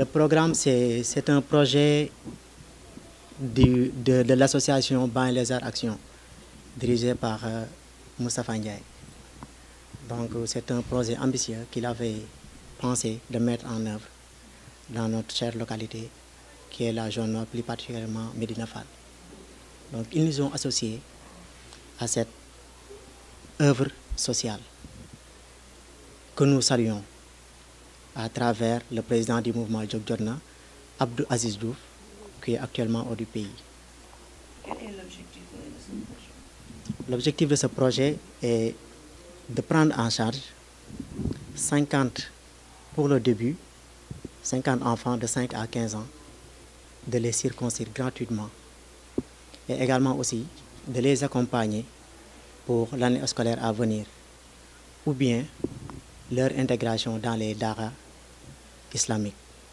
programme, c'est un projet du, de, de l'association Ban les Arts Action, dirigée par euh, Moustapha Ndiaye. Donc, c'est un projet ambitieux qu'il avait pensé de mettre en œuvre dans notre chère localité, qui est la zone nord, plus particulièrement Medina Fall. Donc, ils nous ont associés à cette œuvre sociale que nous saluons à travers le président du mouvement Jog Jotna, Abdou Aziz Diouf, qui est actuellement hors du pays. Quel est l'objectif de ce projet L'objectif de ce projet est de prendre en charge 50 pour le début, 50 enfants de 5 à 15 ans, de les circoncire gratuitement et également aussi de les accompagner pour l'année scolaire à venir ou bien leur intégration dans les daras islamiques.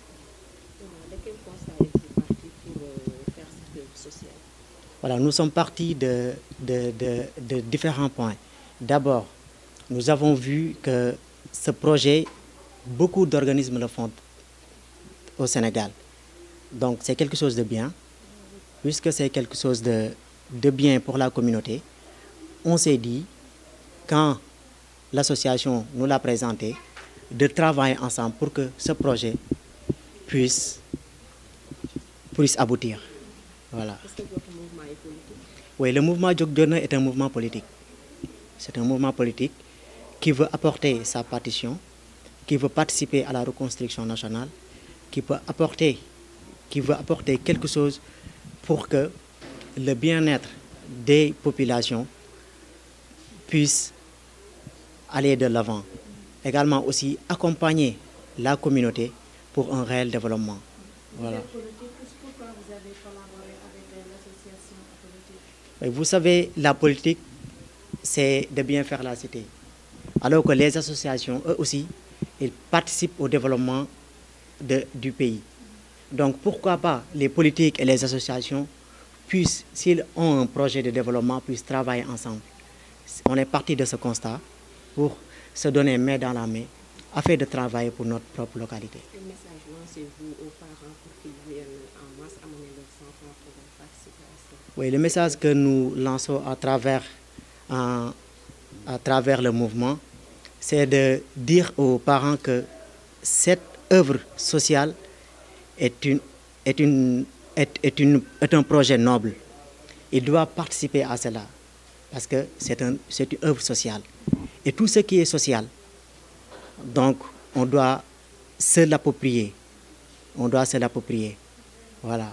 De quel constat êtes-vous parti pour euh, faire cette œuvre sociale Voilà, nous sommes partis de, de, de, de différents points. D'abord, nous avons vu que ce projet, beaucoup d'organismes le font au Sénégal. Donc c'est quelque chose de bien. Puisque c'est quelque chose de, de bien pour la communauté, on s'est dit, quand l'association nous l'a présenté, de travailler ensemble pour que ce projet puisse, puisse aboutir. Voilà. Est-ce que votre mouvement est politique Oui, le mouvement Jog Jotna est un mouvement politique. C'est un mouvement politique qui veut apporter sa partition, qui veut participer à la reconstruction nationale, qui peut apporter, qui veut apporter quelque chose pour que le bien-être des populations puisse aller de l'avant. Également aussi accompagner la communauté pour un réel développement. Voilà. Et vous savez, la politique, c'est de bien faire la cité. Alors que les associations, eux aussi, ils participent au développement de- du pays. Donc pourquoi pas les politiques et les associations puissent, s'ils ont un projet de développement, puissent travailler ensemble. On est parti de ce constat pour se donner main dans la main afin de travailler pour notre propre localité. Quel message lancez-vous aux parents pour qu'ils viennent en masse amener leurs enfants pour participer à ça Oui, le message que nous lançons à travers, en- à travers le mouvement, c'est de dire aux parents que cette œuvre sociale est, une, est, une, est, est, une, est un projet noble. Ils doivent participer à cela parce que c'est un, c'est une œuvre sociale. Et tout ce qui est social, donc on doit se l'approprier. On doit se l'approprier. Voilà.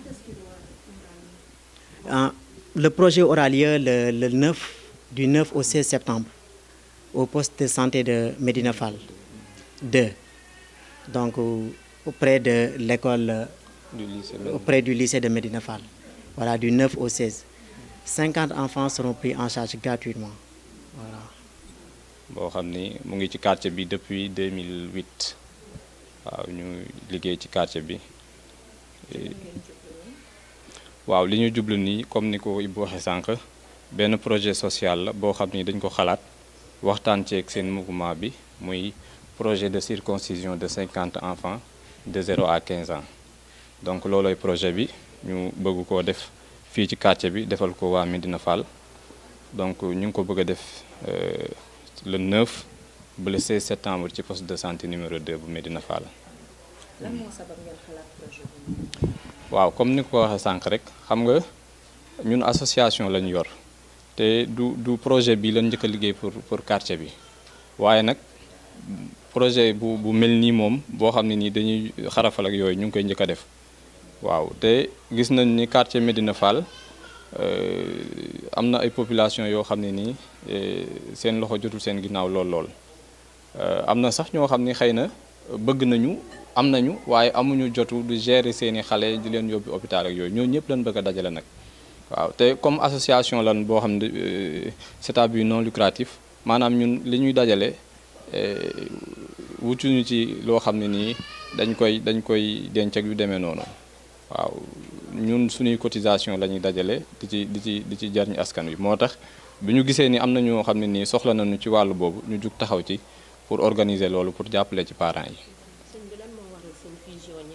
Ah, le projet aura lieu le, le 9, du 9 au 16 septembre au poste de santé de Medina Fall 2. Donc au- auprès de l'école, euh, du lycée auprès du lycée de Medina Fall. Voilà, du 9 au 16. 50 enfants seront pris en charge gratuitement. Voilà. boo xam ni mu ngi ci quartier bi depuis 2008 waaw ñu liggéey ci quartier bi Et- waaw li ñu jublu nii comme ni ko Ibou waxee sànq benn projet social la boo xam ni dañ ko xalaat waxtaan ceeg seen mouvement bi muy projet de circoncision de 50 enfants de 0 à 15 ans donc loolooy projet bi ñu bëgg koo def fii ci quartier bi defal ko waa Medina Fall donc ñu ngi ko bëgg a def euh, le 9 ba le 16 septembre ci poste de santé numéro 2 bu Medina Fall. lan moo sabab ngeen xalaat projet bi waaw comme ni ko waxee sànq rek xam nga ñun association lañu yor te du du projet bi lañ njëkk a liggéey pour pour quartier bi waaye nag projet bu bu mel nii moom boo xam ne nii dañuy xarafal ak yooyu ñu ngi koy njëkk a def waaw te gis nañ ni quartier Medina Fall euh, am na ay population yoo xam ne nii eh, seen loxo jotul seen ginnaaw lool lool Euh, am na sax ñoo xam ni xëy na bëgg nañu am nañu waaye amuñu jotu du gérer seeni xale di leen yóbbu hôpital ak yooyu ñoo ñëpp lañ bëgg a dajale nag waaw te comme association lan boo xam ne euh, c'est à but non lucratif maanaam ñun li ñuy dajale eh, wutuñu ci loo xam ne nii dañ koy dañ koy denc ak yu demee noonu waaw ñun suñuy cotisation la ñuy dajale di ci di ci di ci jariñ askan wi moo tax bi ñu gisee ni am na ñoo xam ne nii soxla nañu ci wàllu boobu ñu jug taxaw ci pour organiser loolu pour jàppale ci parents yi sëñ bi lan moo waral seen fusion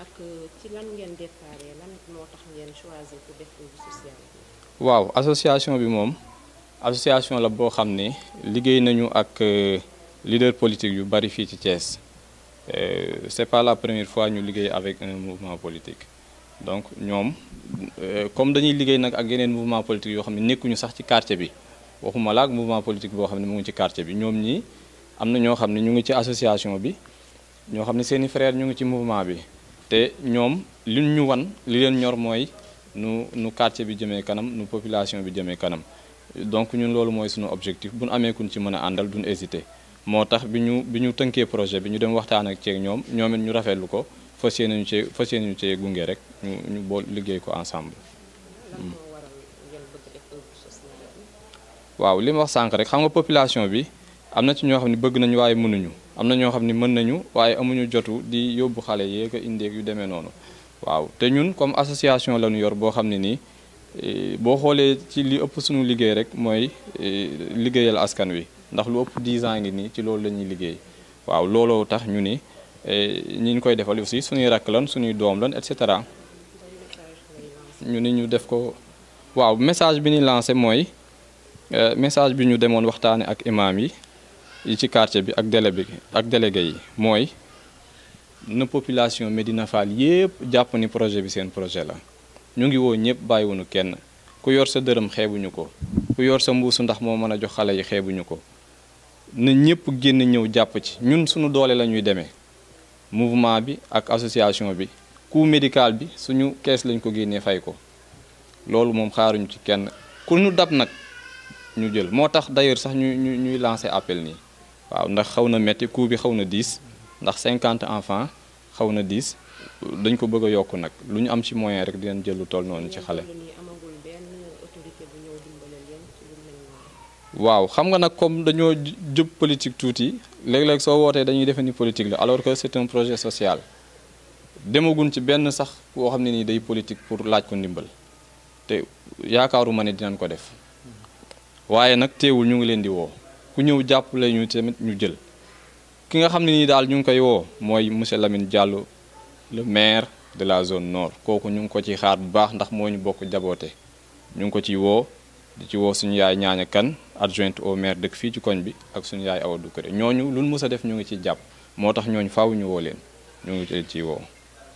ak ci lan ngeen déparé lan moo tax ngeen choisir pour def œuvre sociale bi. waaw association bi moom association la boo xam ne liggéey nañu ak leader politique yu bari fii ci Thiès c'est pas la première fois ñu liggéey avec un mouvement politique donc ñoom comme dañuy liggéey nag ak yeneen mouvement politique yoo xam ne nekkuñu sax ci quartier bi waxuma la ak mouvement politique boo xam ne mu ngi ci quartier bi ñoom ñii am na ñoo xam ne ñu ngi ci association bi ñoo xam ne seeni frère ñu ngi ci mouvement bi te ñoom li ñu wan li leen ñor mooy nu nu quartier bi jëmee kanam nu population bi jëmee kanam donc ñun loolu mooy suñu objectif bu ñu amee kuñ ci mën a àndal duñ hésiter moo tax bi ñu bi ñu tënkee projet bi ñu dem waxtaan ak ceeg ñoom ñoom it ñu rafetlu ko fas yéene ñu cee fas yéene ñu cee gunge rek ñu ñu bool liggéey ko ensemble. lan moo waral ngeen bëgg def œuvre sociale bi. waaw li ma wax sànq rek xam nga population bi am na ci ñoo xam ne bëgg nañu waaye mënuñu am na ñoo xam ne mën nañu waaye amuñu jotu di yóbbu xale yeeg a indeeg yu demee noonu waaw te ñun comme association la ñu yor boo xam ne nii boo xoolee ci li ëpp suñu liggéey rek mooy liggéeyal askan wi ndax lu ëpp 10 ans ngi nii ci loolu la ñuy liggéey waaw looloo tax ñu ni ñi ñu koy defal aussi suñuy rakk lan suñuy doom lan et cetera ñu ni ñu def ko waaw message bi ni lancé mooy message bi ñu demoon waxtaane ak imam yi yi ci quartier bi ak délé bi ak délégué yi mooy na population Médina Fall yépp jàpp ni projet bi seen projet la ñu ngi woo ñëpp bàyyiwuñu kenn ku yor sa dërëm xeebuñu ko ku yor sa mbuusu ndax moo mën a jox xale yi xeebuñu ko na ñëpp génn ñëw jàpp ci ñun suñu doole la ñuy demee mouvement bi ak association bi coût médical bi suñu kees lañ ko génnee fay ko loolu moom xaaruñu ci kenn ku ñu dab nag ñu jël moo tax d'ailleurs sax ñu ñu ñuy lancer appel nii waaw ndax xaw na metti coût bi xaw na diis ndax 50 enfants xaw na diis dañ ko bëgg a yokk nag lu ñu am ci moyen rek dinañ jël lu toll noonu ci xale. nii amagul benn autorité bu ñëw dimbale leen ci lu mel noonu. waaw xam nga nag comme dañoo jub politique tuuti léeg-léeg soo wootee dañuy defe ni politique la alors que c'est un projet social demagun ci benn sax boo xam ne nii day politique pour laaj ko ndimbal te yaakaaruma ne dinañ ko def waaye nag teewul ñu ngi leen di woo ku ñëw jàppale ñu tamit ñu jël ki nga xam ne nii daal ñu ngi koy woo mooy monsieur Lamine Diallo le maire de la zone nord kooku ñu ngi ko ci xaar bu baax ndax moo ñu bokk jaboote ñu ngi ko ciy woo di ci woo suñu yaay ñaaña kan adjointe au maire dëkk fii ci koñ bi ak suñu yaay Awa Doucouré ñooñu luñ mës a def ñu ngi ci jàpp moo tax ñooñu faaw ñu woo leen ñu ngi leen ciy woo.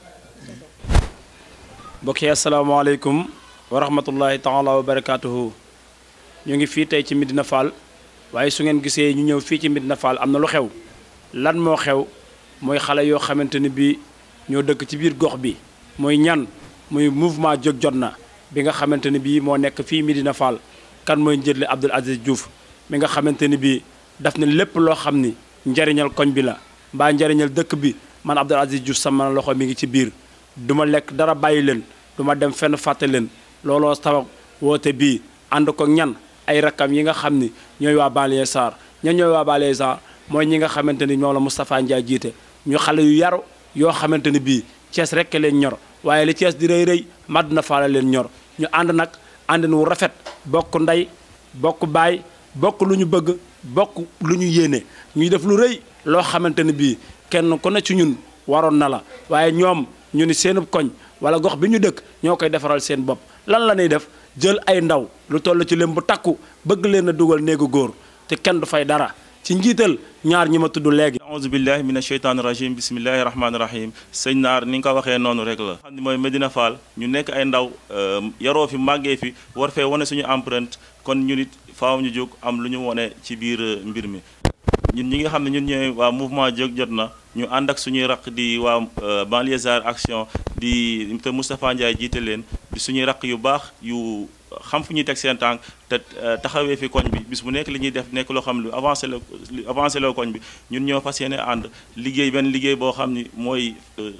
mbokk yi asalaamaaleykum wa rahmatullahi taala wa barakaatuhu ñu ngi fii tey ci Medina Fall waaye su ngeen gisee ñu ñëw fii ci Medina Fall am na lu xew lan moo xew mooy xale yoo xamante ni bii ñoo dëkk ci biir gox bi mooy ñan muy mouvement jóg jot na bi nga xamante ni bii moo nekk fii Medina Fall kan mooy njëtle Abdoul Aziz Diouf mi nga xamante ni bii daf ne lépp loo xam ni njariñal koñ bi la mbaa njariñal dëkk bi man Abdoul Aziz Diouf sama loxo mi ngi ci biir du ma lekk dara bàyyi leen du ma dem fenn fàtte leen looloo sabab woote bii ànd ko ñan ay rakkam yi nga xam ni ñooy waa banlieue Sarr ñan ñooy waa banlieue Sarr mooy ñi nga xamante ni ñoom la Moustapha Ndiaye jiite ñu xale yu yaru yoo xamante ni bii Thiès rek leen ñor waaye li Thiès di rëy rëy Madina Fall leen ñor ñu ànd nag àndin wu rafet bokk ndey bokk baay bokk lu ñu bëgg bokk lu ñu yéene ñuy def lu rëy loo xamante ni bii kenn ku ne ci ñun waroon na la waaye ñoom ñu ni seenub koñ wala gox bi ñu dëkk ñoo koy defaral seen bopp lan la ñuy def jël ay ndaw lu toll ci leen bu takku bëgg leen a dugal néegu góor te kenn du fay dara ci njiital ñaar ñi ma tudd léegi. auzu billahi mina sheytaani rajim bismillahi rahmaani rahim sëñ naar ni nga ko waxee noonu rek la xam ne mooy Medina Fall ñu nekk ay ndaw yaroo fi màggee fi war fee wane suñu empreinte kon ñu nit faaw ñu jóg am lu ñu wane ci biir mbir mi ñun ñi nga xam ne ñun ñooy waa mouvement jóg jot na ñu ànd ak suñuy raq di waa Banlieusards action di te Moustapha Ndiaye jiite leen di suñuy raq yu baax yu xam fu ñuy teg seen tànk te taxawee fi koñ bi bis bu nekk li ñuy def nekk loo xam lu avancé la avancé loo koñ bi ñun ñoo fas yéene ànd liggéey benn liggéey boo xam ni mooy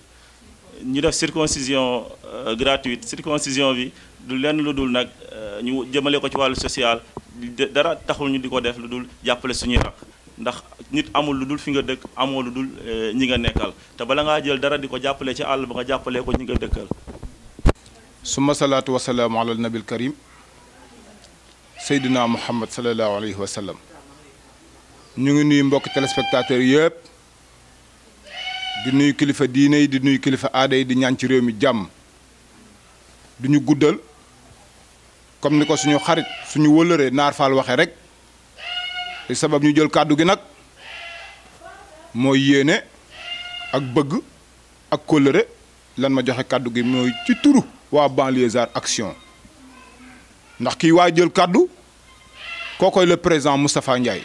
ñu def circoncision gratuite circoncision bi du lenn lu dul nag ñu jëmale ko ci wàllu social dara taxul ñu di ko def lu dul jàppale suñuy raq ndax nit amul lu dul fi nga dëkk amoo lu dul ñi nga nekkal te bala ngaa jël dara di ko jàppale ci àll ba nga jàppalee ko ñi nga dëkkal summa salaatu wasalaamu ala nabil karim seydina muhammad salallahu alayhi wa sallam ñu ngi nuyu mbokk téléspectateurs yëpp di di nuyu kilifa diine yi di nuyu kilifa aada yi di ñaan ci réew mi jàmm du ñu guddal comme ni ko suñu xarit suñu wëlëree naar faal waxee rek li sabab ñu jël kàddu gi nag mooy yéene ak bëgg ak kóllëre lan ma joxe kàddu gi mooy ci turu waa Banlieusards Action ndax kii waa jël kàddu kookoy le président Moustapha Ndiaye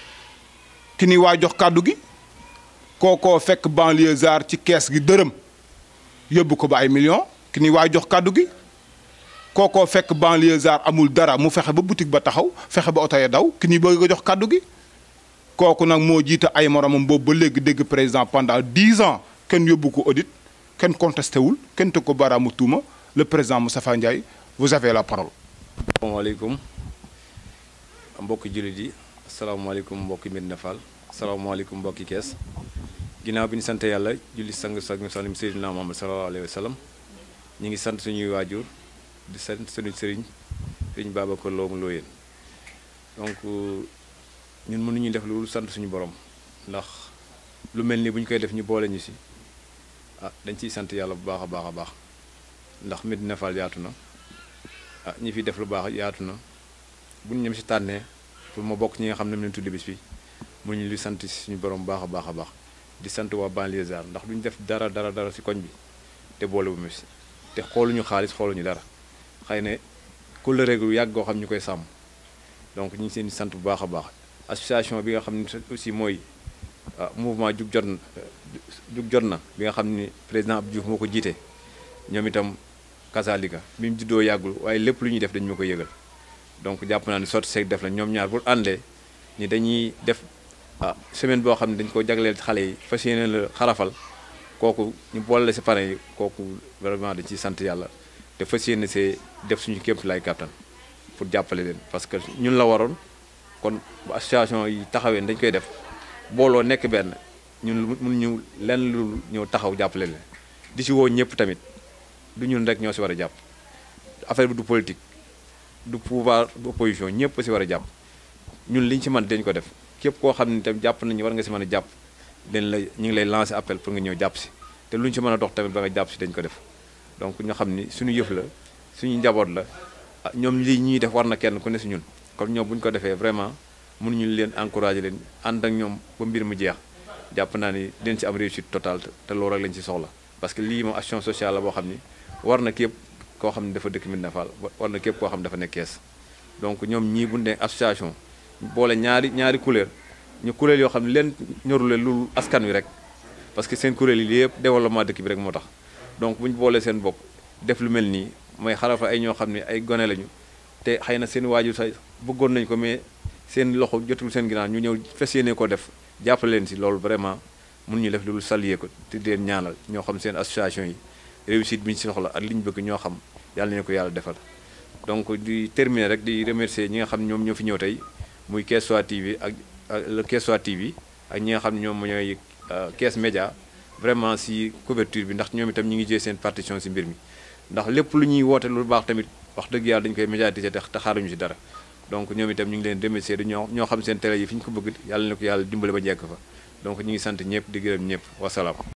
ki ni waa jox kàddu gi kookoo fekk Banlieusards ci kees gi dërëm yóbbu ko ba ay millions ki ni waa jox kàddu gi kookoo fekk Banlieusards amul dara mu fexe ba boutique ba taxaw fexe ba oto ya daw ki ni bëgg a jox kàddu gi kooku nag moo jiite ay moromam boobu ba léegi dégg président pendant dix ans kenn yóbbu ko audit kenn contesté wul kenn teg ko baaraamu tuuma le président Moustapha Ndiaye vous avez la parole. asalaamaaleykum mbokki jullit yi asalaamaaleykum mbokki Medina Fall asalaamaaleykum mbokki kees ginnaaw bi ñu sant yàlla julli sang sang salim Seydina Muhammad sallallahu alayhi wa sallam ñu ngi sant suñuy waajur di sant suñu sëriñ sëriñ Babacar Lo mu looyeen donc ñun mënuñu def lu sant suñu borom ndax lu mel ni bu ñu koy def ñu boole ñu si ah dañ ciy sant yàlla bu baax a baax a baax ndax Medina Fall yaatu na ah ñi fi def lu baax yaatu na bu ñu ñëm si tànnee pour ma bokk ñi nga xam ne leen tuddi bis bi mu ñu li sant suñu borom baax a baax a baax di sant waa Banlieusards ndax duñu def dara dara dara si koñ bi te boole bu mu si te xooluñu xaalis xooluñu dara xëy ne kóllëre gu yàgg goo xam ñu koy sàmm donc ñu ngi seen di sant bu baax a baax association bi nga xam ne aussi mooy mouvement jug jot na jug jot na bi nga xam ni président Abdou Diouf moo ko jiite ñoom itam kasaalika bi mu juddoo yàggul waaye lépp lu ñuy def dañu ma ko yëgal donc jàpp naa ni sotti seeg def la ñoom ñaar bu àndee ni dañuy def ah semaine boo xam ne dañ ko jagleel xale yi fas yéene la xarafal kooku ñu boole la si pare yi kooku vraiment dañ ciy sant yàlla te fas yéene see def suñu képp lay kàttan pour jàppale leen parce que ñun la waroon kon bu association yi taxawee dañ koy def booloo nekk benn ñun mun ñu lenn lu ñëw taxaw jàppale leen di si woo ñëpp tamit du ñun rek ñoo si war a jàpp affaire bi du politique du pouvoir du opposition ñëpp si war a jàpp ñun liñ si mën dañ ko def képp koo xam ne tamit jàpp nañu war nga si mën a jàpp dañ la ñu ngi lay lancer appel pour nga ñëw jàpp si te luñ si mën a dox tamit ba nga jàpp si dañ ko def donc ñoo xam ni suñu yëf la suñu njaboot la ñoom lii ñuy def war na kenn ku ne si ñun kon ñoom bu ñu ko defee vraiment mënuñu leen encourager leen ànd ak ñoom ba mbir mu jeex jàpp naa ni dinañ si am réussite totale te loolu rek lañ si soxla parce que lii moom action sociale la boo xam ni war na képp koo xam ne dafa dëkk Medina Fall war na képp koo xam ne dafa nekk kees donc ñoom ñii bu ne association boole ñaari ñaari kuréel ñu kuréel yoo xam ne leen ñorule lu askan wi rek parce que seen kuréel yi yëpp développement dëkk bi rek moo tax donc bu ñu boolee seen bopp def lu mel nii mooy xarafa ay ñoo xam ne ay gone lañu te xëy na seen waajur sax bëggoon nañ ko mais seen loxo jotul seen ginnaaw ñu ñëw fas yéene ko def jàppale leen si loolu vraiment mun ñu def lu saluer ko te di leen ñaanal ñoo xam seen association yi réussite bi ñu si soxla ak li ñu bëgg ñoo xam yàlla nañu ko yàlla defal donc di terminer rek di remercier ñi nga xam ñoom ñoo fi ñëw tey muy Kees-Wa TV ak le Kees-Wa TV ak ñi nga xam ne ñoom ñooy Kees Média vraiment si couverture bi ndax ñoom itam ñu ngi jël seen partition si mbir mi ndax lépp lu ñuy woote lu baax tamit wax dëgg yàlla dañu koy médiatiser te xaaruñu si dara donc ñoom itam ñu ngi leen remercier du ñoo ñoo xam seen télé yi fi ñu ko bëgg yàlla na ko yàlla dimbale ba njekk fa donc ñu ngi sant ñëpp di gërëm ñëpp wasalaam